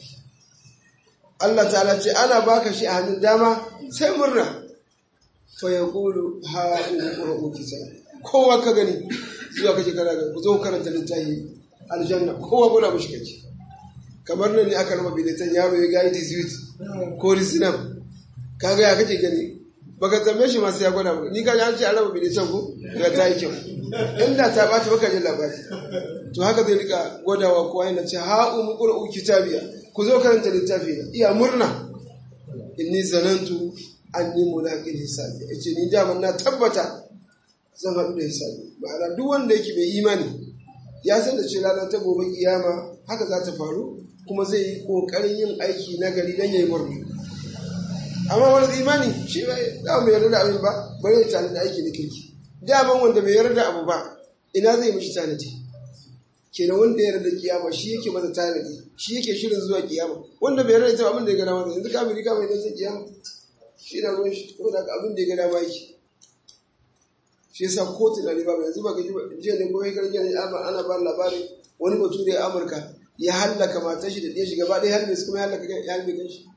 Allah ta'ala ce ana baka shi a hannun dama sai murna fa ya kulu ha in qura'u kitab kowa ka gani zuwa kake kana ga ku zo karanta littafi aljanna kowa gona mushi kake kamar nan ne aka raba biletan yaro ya ga it ko risinam kaga ya kake gani baka tambaye shi masu ya gwada ni ka an ce an raba biletan ko ga ta yi kyau inda ta ɓaci baka jin labari to haka zai rika gwadawa kowa yana ce ha umu qur'u kitabiya ku zo karanta littafi na iya murna inni zanantu anni mulaqin hisabi yace ni da na tabbata zan haɗu da hisabi ma'ana duk wanda yake mai imani ya san da cewa ranar ta gobe kiyama haka za ta faru kuma zai yi kokarin yin aiki na gari dan yayi murna amma wani imani shi bai da mai yarda da abin ba bare ya tare da aiki na kirki daman wanda bai yarda abu ba ina zai mishi tanadi kenan wanda ya yarda kiyama shi yake masa tanadi shi yake shirin zuwa kiyama wanda bai yarda ita abin da ya gada masa yanzu kafiri kama idan sai kiyama shi na ruwan shi ko da abin da ya gada maki shi yasa ko tunani ba yanzu ba ga jiya ne gobe ga jiya ne ana ba labarin wani bature a Amurka ya hallaka matar shi da ɗaya shi gaba ɗaya halbe su kuma ya hallaka ya halbe kan shi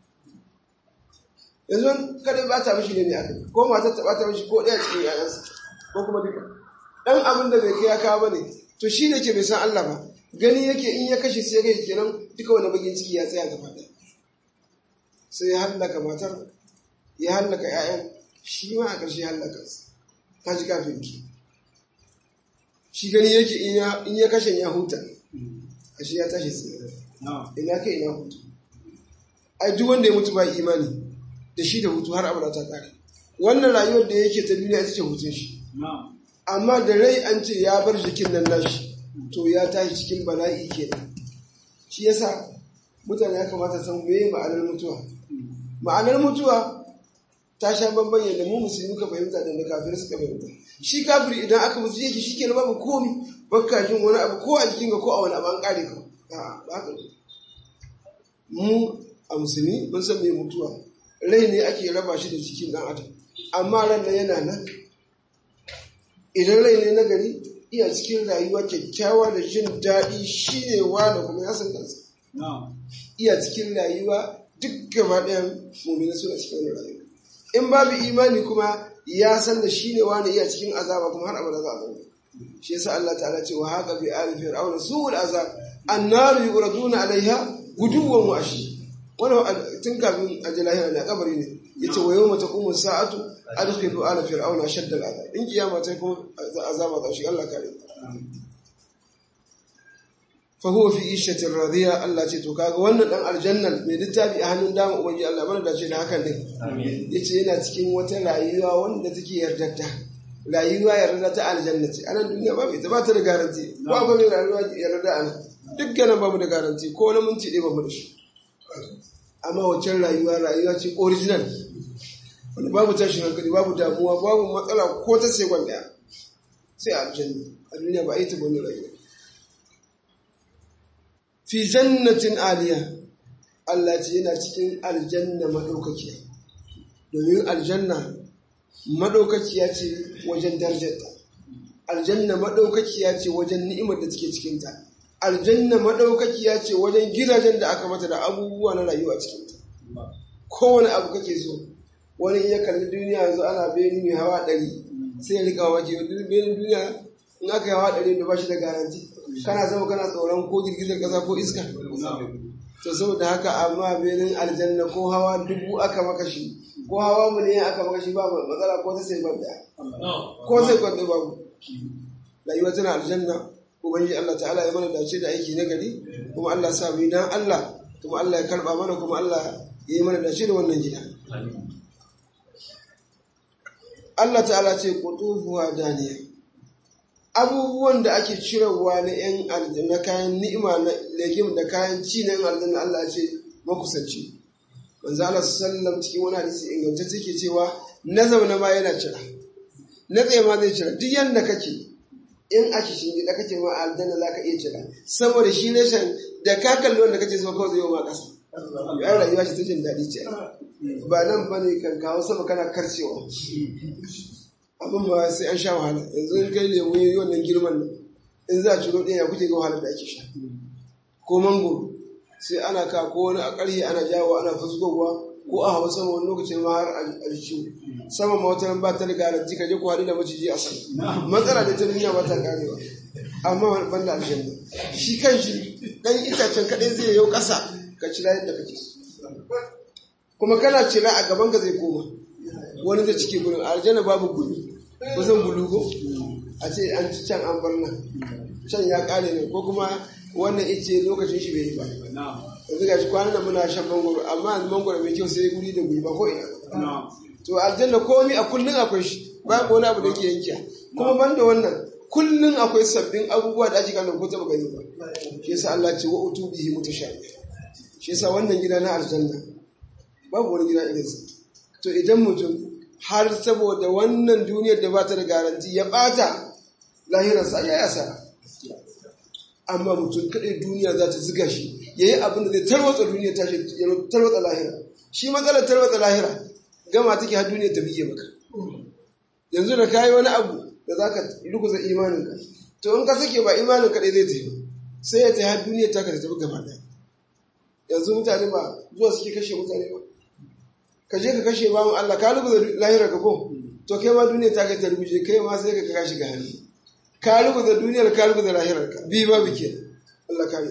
yanzu kada ba ta mishi ne ne aka ko matar ta ba ta mishi ko ɗaya cikin yayansa ko kuma duka dan abin da bai kai ya kawo bane to shi ne ke bai san Allah ba gani yake in ya kashe sai kai kenan duka wani bagin ciki ya tsaya gaba ɗaya sai ya hallaka matar ya hallaka ƴaƴan shi ma a ƙarshe ya hallaka su ta ji kafin ki shi gani yake in ya kashe ya huta ashe ya tashi tsaye ina kai ina hutu ai duk wanda ya mutu ba imani da shi da hutu har abada ta kare wannan rayuwar da yake ta duniya ita ce hutun shi amma da rai an ce ya bar jikin nan nashi to ya tashi cikin bala'i kenan shi yasa mutane ya kamata san meye ma'anar mutuwa ma'anar mutuwa ta sha bamban yadda mu musulmi ka fahimta da da kafir suka fahimta shi kafiri idan aka musu yake shi kenan babu komi bakka jin wani abu ko a jikin ka ko a wani abu an kare ka a ba haka mu a musulmi mun san me mutuwa rai ne ake raba shi da jikin dan adam amma ran nan yana nan idan rai ne na gari iya cikin rayuwa kyakkyawa da jin daɗi shi ne da kuma ya san kansa iya cikin rayuwa duk gaba ɗayan mummina suna cikin rayuwa in babu imani kuma ya san da shi ne wani iya cikin azaba kuma har abada za a zauna shi yasa Allah ta'ala ce wa haka bi ali fir'auna su'ul azab annaru yuraduna alaiha guduwan wa ashi wannan tun kafin ajalahi ne a kabari ne yace wa yawma taqumu sa'atu adkhilu ala fir'auna shadda al'azab in kiyama ta kuma azaba za shi Allah kare fa huwa fi ishatin radiya Allah ce to kaga wannan dan aljannan mai littafi a hannun dama ubangi Allah mana dace da hakan din yace yana cikin wata rayuwa wanda take yardadda rayuwa yarda ta aljanna ce anan duniya ba ita ba ta da garanti ko akwai mai rayuwa yarda anan dukkanin babu da garanti ko na minti ɗaya babu da shi amma wancan rayuwa rayuwa ce original wanda babu tashin hankali babu damuwa babu matsala ko ta sekon daya sai a aljanna a duniya ba a yi ta wani rayuwa fi jannatin aliya Allah ce yana cikin aljanna madaukakiya domin aljanna madaukakiya ce wajen darajarta aljanna madaukakiya ce wajen ni'imar da take cikinta aljanna madaukakiya ce wajen gidajen da aka mata da abubuwa na rayuwa cikinta kowane abu kake so wani iya kalli duniya yanzu ana beni mai hawa ɗari sai ya rika waje benin duniya in aka yi hawa ɗari da ba shi da garanti kana zama kana tsoron ko girgizar ƙasa ko iska to saboda haka amma benin aljanna ko hawa dubu aka maka shi ko hawa miliyan aka maka shi ba matsala ko ta sai gwanda ko sai gwanda babu rayuwa tana aljanna ubangiji Allah ta'ala ya mana dace da aiki na gari kuma Allah sa mu dan Allah kuma Allah ya karba mana kuma Allah ya yi mana dace da wannan gida Allah ta'ala ce qutufuha daniya abubuwan da ake cirewa na yan aljanna kayan ni'ima na legim da kayan ci na yan aljanna Allah ce makusanci manzo Allah sallam cikin wani hadisi ingantacce ke cewa na zauna ma yana cira na tsaye ma zai cira duk yanda kake in a kishin gida kake ma aljanna za ka iya cira saboda shi reshen da ka kalli wanda kake so kawai zai yi ma kasa ya rayuwa ce ta jin daɗi ce ba nan ba ne kan kawo sama kana karcewa abin ba sai an sha wahala yanzu in kai lemu yi wannan girman nan in za a ciro ɗaya ya kuke ga wahalar da ake sha ko mangoro sai ana ka ko wani a ƙarhe ana jawo ana fusgowa ko a hawa sama wani lokacin ma har a ciwo sama ma wata ba ta da garanti ka je ku haɗu da maciji a sama matsala da ta duniya ba ta karewa amma ban da aljanna shi kan shi ɗan itacen kaɗai zai yau ƙasa ka cira yadda kake kuma kana cira a gaban ka zai koma wani zai cike gurin aljanna babu gulu kusan gulu ko a ce an ci can an bar nan can ya ƙare ne ko kuma wannan ice lokacin shi bai yi ba yanzu ga shi kwanan nan muna shan mangoro amma yanzu mangoro mai kyau sai guri da guri ba ko ina to aljanna komi a kullun akwai shi ba wani abu da yake yankiya kuma ban da wannan kullun akwai sabbin abubuwa da ake gano ko taba gani ba shi yasa Allah ce wa utu bihi mutashabi shi yasa wannan gida na aljanna babu wani gida irin sa to idan mutum har saboda wannan duniyar da ba ta da garanti ya bata lahirarsa ya yasa amma mutum kaɗai duniya za ta ziga shi ya yi abin da zai tarwatsa duniya ta shi ya tarwatsa lahira shi matsalar tarwatsa lahira gama take har duniya ta biye maka yanzu da kayi wani abu da za ka rukuza imaninka to in ka sake ba imanin kaɗai zai tafi sai ya tafi har duniya ta ka tafi gaba ɗaya yanzu mutane ba zuwa suke kashe mutane ba ka je ka kashe bawan Allah ka rukuza lahira ka ko to kai ma duniya ta kai ta rubuce kai ma sai ka kashi ga hannu ka rubuta duniyar ka rubuta lahirarka bi ba bike Allah kare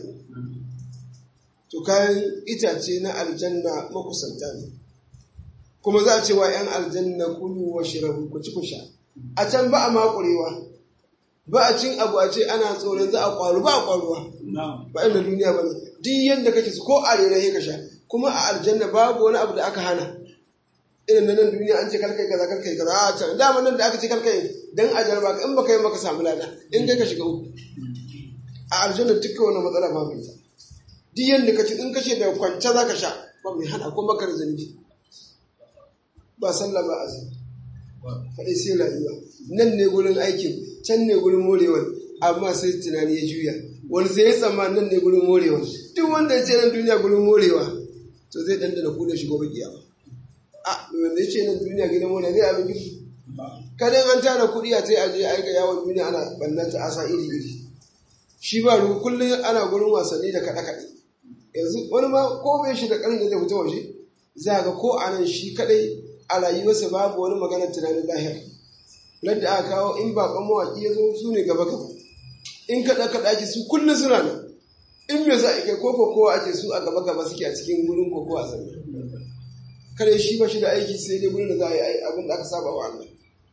to kayan itace na aljanna makusanta ne kuma za a ce wa ‘yan aljanna kulu wa shirabu ku ci ku sha a can ba a makurewa ba a cin abu a ce ana tsoron za a kwaru ba a kwaruwa ba inda duniya ba ne duk yadda kake su ko a rere ka sha kuma a aljanna babu wani abu da aka hana irin na nan duniya an ce karkai kaza karkai kaza a can dama nan da aka ce karkai dan a jarba ka in baka yi maka samu lada in kai ka shiga uku a aljanna dukkan wani matsala babu ita duk yadda ka ci in kashe da kwance za ka sha ba mai hana ko maka da zanbi ba sallah ba azumi faɗi sai rayuwa nan ne gurin aikin can ne gurin morewar amma sai tunani ya juya wani sai ya tsamma nan ne gurin morewa duk wanda ya ce nan duniya gurin morewa to zai dandana ku da shigo bakiya a wanda ya ce nan duniya gidan morewa zai abin girki kadan an tara kuɗi a sai a je aika yawon duniya ana bannan ta asa iri iri shi ba ruwa kullum ana gurin wasanni da kaɗe-kaɗe yanzu wani ma ko bai shi da ƙarin da zai fita waje za ga ko a nan shi kaɗai a rayuwarsa babu wani maganar tunanin lahira ladda aka kawo in baƙon mawaƙi ya zo su ne gaba gaba in kaɗa kaɗa ake su kullum suna nan in me za a kai ko kowa ake su a gaba gaba suke a cikin gurin koko a sami kare shi ba shi da aiki sai dai gurin da za a yi abin da aka saba wa Allah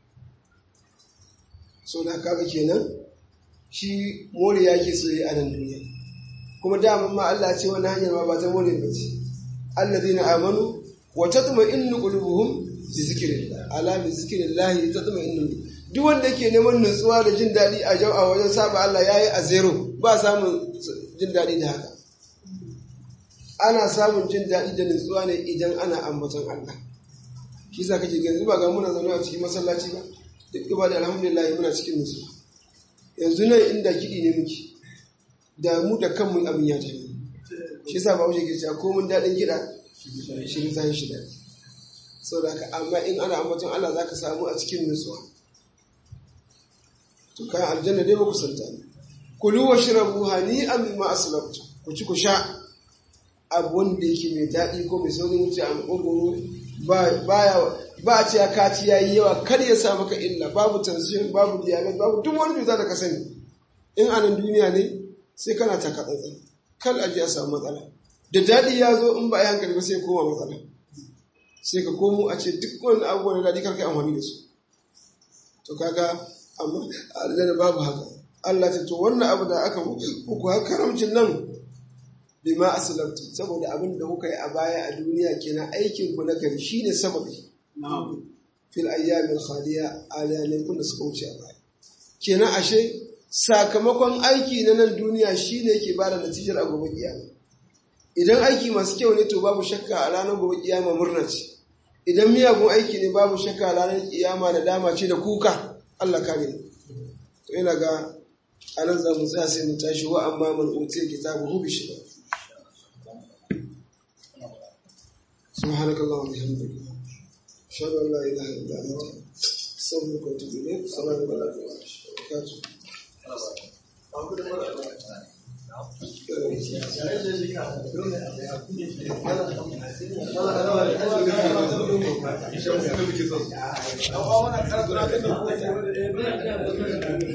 so da kaga kenan shi more ya ke so yi a nan duniya kuma daman ma Allah ce wani hanyar ma ba ta more ba ce allazina amanu wa tatma'innu qulubuhum bi zikrillah ala bi zikrillah tatma'innu duk wanda yake neman nutsuwa da jin daɗi a jau a wajen saba Allah yayi a zero ba samun jin daɗi da haka ana samun jin daɗi da nutsuwa ne idan ana ambaton Allah shi yasa kake ganin ba ga muna zaune a cikin masallaci ba duk ibada alhamdulillah muna cikin nutsuwa yanzu nan inda kiɗi ne muke da mu da kanmu abin ya tafi shi yasa ba wuce ke cewa ko mun daɗin kiɗa shi ta shi daɗi saboda haka amma in ana ambaton Allah zaka samu a cikin nutsuwa to kan aljanna dai ba santa ne kulu wa shrabu hani'an bima aslaftu ku ci ku sha abu wanda yake mai daɗi ko mai saurin wuce a makogoro baya ba a ce ya kaci ya yi yawa kar ya sa maka illa babu tension babu diabetes babu duk wani cuta da ka sani in anan duniya ne sai kana taka tsantsan kar a ji a samu matsala da daɗi ya zo in ba a yi hankali ba sai koma matsala sai ka komo a ce duk wani abubuwan da daɗi kar ka amfani da su to kaga amma aljanna babu haka Allah ta to wannan abu da aka muku har karamcin nan bima aslamtu saboda abin da kuka yi a baya a duniya kenan aikin ku na gari shine sababi fil ayyamin khaliya alayanin kun da suka wuce a baya kenan ashe sakamakon aiki na nan duniya shine yake bada natijar a gobe kiyama idan aiki masu kyau ne to babu shakka a ranar gobe kiyama murna ce idan miyagun aiki ne babu shakka a ranar kiyama da dama ce da kuka Allah kare to ina ga anan za mu tsaya sai mu tashi wa amma man utiya kitabuhu bi shi سبحانك اللهم وبحمدك أشهد أن لا إله إلا أنت أستغفرك وأتوب إليك السلام عليكم ورحمة الله وبركاته